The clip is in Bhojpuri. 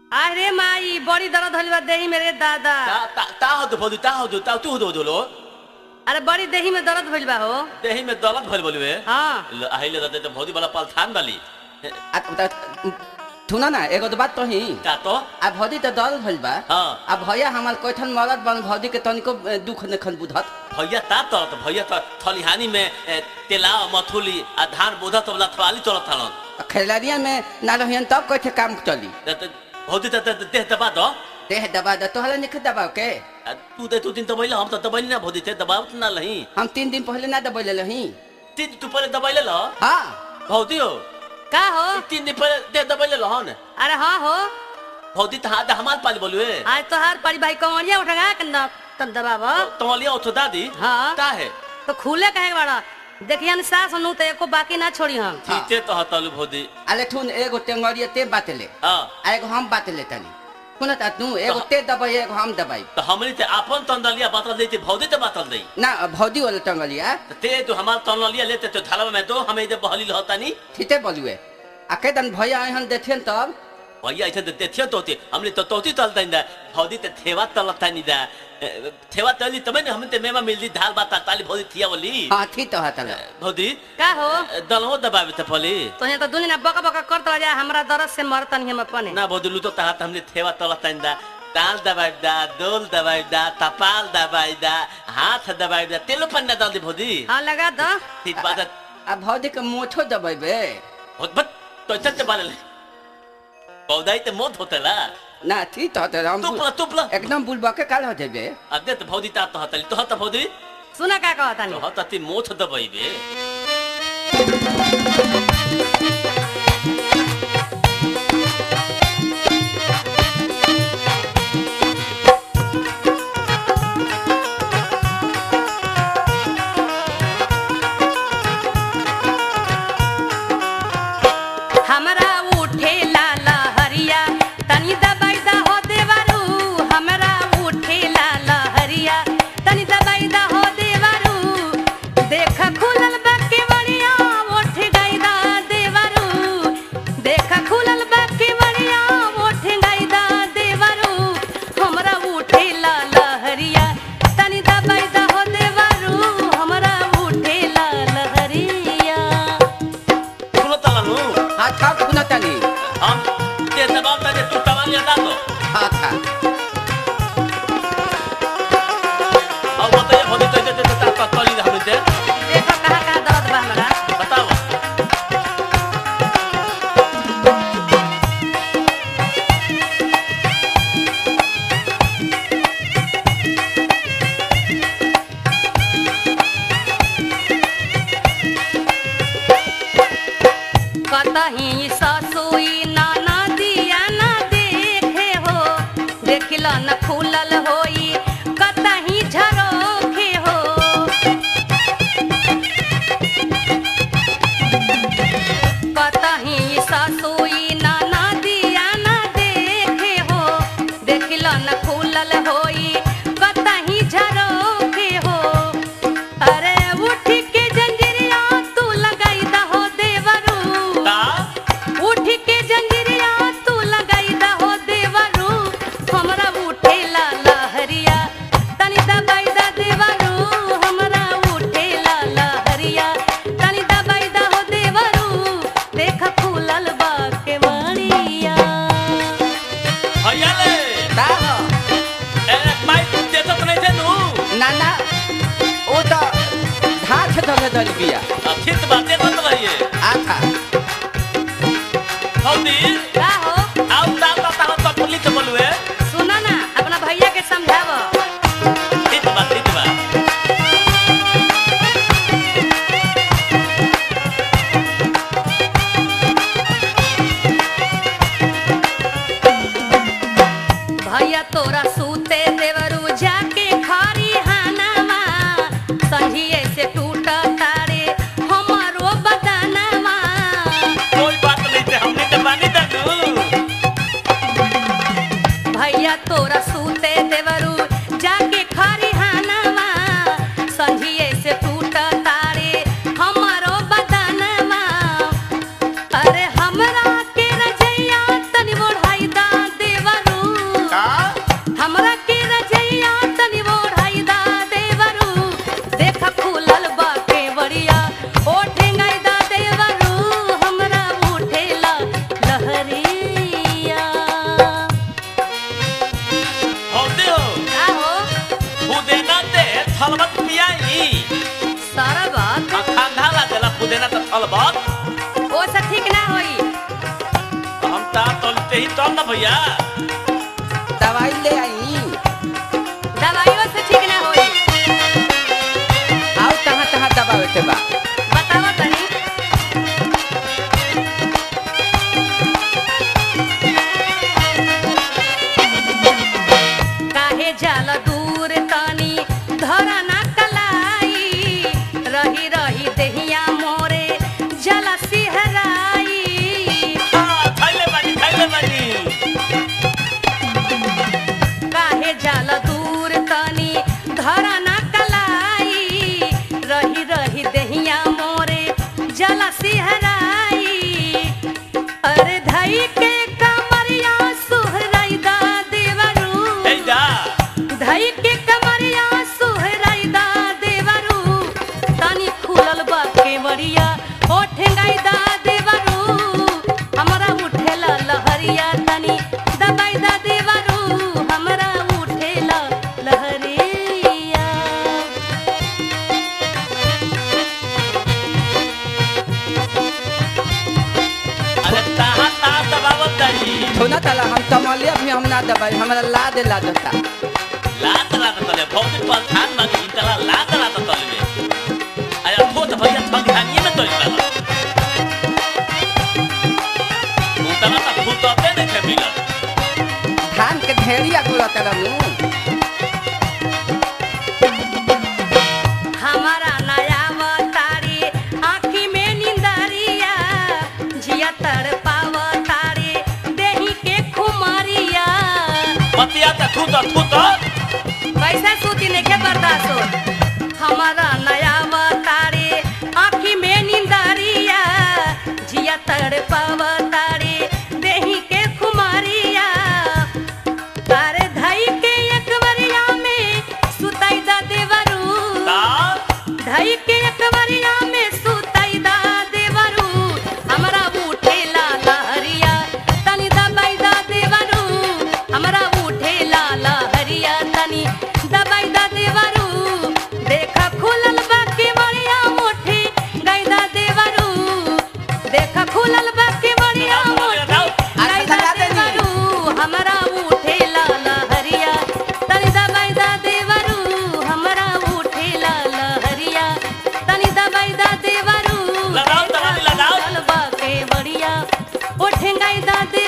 अरे माई बड़ी दर्द होली बा देही मेरे दादा ता ता ता होतो भौजी ता होतो ता तू होतो होतो अरे बड़ी देही में दर्द भइल बा हो देही में दौलत भइल बोलबे हाँ ल अहिले रहते त भौजी वाला पालथान वाली आ, त- सुन ना एगो तो बात तो ही का तो आ भौजी तो दल भइल बा हाँ। आ भैया हमार कैठन मरद बन भौजी के तनिको ए, दुख नखन बुझत भैया ता तरत भैया त थलिहानी में ए, तेला मथुली आ धान बोधा तबला थवाली चलत थालन आ खैलरिया में ना रहियन तब कैठे काम चली त त भौजी त त देह दबा दो देह दबा द तोहरा निख दबाव के आ, तू दे तू दिन दबैले हम त दबैले ना भौजी थे दबावत ना लही हम तीन दिन पहले ना दबैले रही तीन तू पहले दबैले ल हाँ भौजी हो का हो तीन दिन पहले देह दबैले लहन अरे हाँ हो भौजी त हाथ हमार पाली बोलुए आज तोहार परी भाई कमरिया उठा के न तब दबाव तमलिया उठो दादी हाँ। का है तो खुले कहे के बड़ा देखिए न सास नु तो एको बाकी ना छोड़ी हम ठीके तो हतलु भौजी अले ठुन एगो टेंगरिया ते बातले हां आ एगो हम बातले तनी सुन ता तू एगो ते दबाई एगो हम दबाई त हमनी ते आपन तंदलिया बातल देती भौजी ते बातल देई ना भौजी वाला टंगलिया त ते तो हमार तंदलिया लेते तो थाला में दो हमें इधर बहली लहतानी ठीते बोलुए आ केदन भैया आइहन देथियन तब भैया ऐसे तो देखियो तोती हमने तो तोती तलता इंदा भौजी ते थेवा तलता नहीं दा ए, थेवा तली तमे ने हमने ते मेमा मिलदी दाल बात ताली भौजी थिया बोली हाँ थी तो हतल भौजी का हो दलहो दबावे ते पली तो यहाँ तो दुनिया बका बका करत जा हमरा दर्द से मरतन हम अपने ना भौजी लू तो तात हमने थेवा तलता इंदा ताल दबाई दा दोल दबाई दा तपाल दबाई दा हाथ दबाई दा तेलो पन्ना डाल दे भौजी हाँ लगा दो ठीक बात है आ भौजी के मोछो दबेबे बहुत बत तो चलते बाले पौधाई ते मौत होतेला ना थी तो हतल हम तुपला तुपला एकदम बुलबा के काल हो जेबे अदे तो भौजी ता तो हतली तो हत भौजी सुना का कहता तो नहीं हत ती मोथ दबाईबे हमरा उठे लाला हरिया तनी दबाई दा हो देवारू हमरा उठे लाला हरिया तनी दबाई दा हो देवारू देख खुलल बा केवड़िया उठ गई दा देवारू देख खुलल बा केवड़िया उठ गई दा देवारू हमरा उठे लाला हरिया तनी दबाई दा हो देवारू हमरा उठे लाला हरिया सुनो तलानु हाँ था सुना तनी हम ते दबाव ता जे तू तवाल या दातो हाँ था अब बताइए भौजी तो ते ता ता तली हमने ते देखो कहाँ कहाँ दर्द बा हमरा बताओ कतही ससुई नाना दिया ना देखे हो देखिल न खुलल होई कतही झरोखे हो कतही ससुई नाना दिया ना देखे हो देखिल न खुलल होई कतही झरोखे हो अरे उठ के जंजीरिया तू लगाई दहो देवरू ता उठ के जंजीरिया तू लगाई दहो देवरू हमरा उठे ला लहरिया तनी दबाई दा देवरू हमरा उठे ला लहरिया तनी दबाई दहो देवरू देख फूलल बा के मणिया भैया ले का हो ए माई ते तो नहीं थे नु ना ना ओ तो घास धले धल बिया ठीक बातें मत रहिए आ था भौजी का हो आओ ता ता ता तो पुलिस के बोलुए सुना ना अपना भैया के समझाव ठीक बात ठीक बात भैया तोरा सूते देवरू जाके खारी हानावा संझिए से टूट तारे हमारो बदनवा कोई बात नहीं थे हमने तो बानी दादू तलबत ओ से ठीक ना होई हम ता तलते ही तल ना भैया दवाई ले आई दवाइयों से ठीक ना होई आओ तहाँ तहाँ दबावे के बा बतावा तनी काहे जाला दूर तनी धरा ना कलाई रही रही देहिया मोरे जला सिहराई हाँ, थैले बानी थैले बानी काहे जाला दूर तनी धरा ना कलाई रही रही देहिया मोरे जला सिहराई अरे धई के कमरिया सुहराई दा देवरू हे जा धई के कमरिया सुहराई दा देवरू तनी खुलल बा केवड़िया ओ ठेंगाई दा देवरू हमरा उठेला लहरिया तनी दबाई दा देवरू हमरा उठेला लहरिया अरे ताहा ता दबावत तारी थोना तला हम तमलिया भी हम ना दबाई हमरा ला दे ला देता लात लात तले भौजी पर थान मांग तला लात लात तले में अरे ठोत भैया ठगिहानी में तोल तला उतला ता फुटते नहीं थे मिलत धान के ढेरिया गुड़ा तरनु हमारा नया तारी आँखी में निंदरिया जिया तड़ पाव तारी देही के खुमारिया पतिया ता थूत थूत कैसे सूती नहीं बर्दाश्त हो हमारा नया तारी आँखी में निंदरिया जिया तड़ पाव तारी देही के खुमारिया तारे धई के एकवरिया में सुताई दा देवरू ता धई के एकवरिया में सुताई दा देवरू हमरा उठेला लहरिया तनी दबाई दा देवरू हमरा उठेला लहरिया तनी दबाई दा देवरू देखा खुलल बा के मरिया मुठी गई दा देवरू देखा खुलल बा के मरिया मुठी गई दा देवरू हमरा उठेला लहरिया तनी दबाई दा देवरू हमरा उठेला लहरिया तनी दबाई दा देवरू लगाओ, तगारी लगाओ। चल बा के बढ़िया उठेंगाई दा दे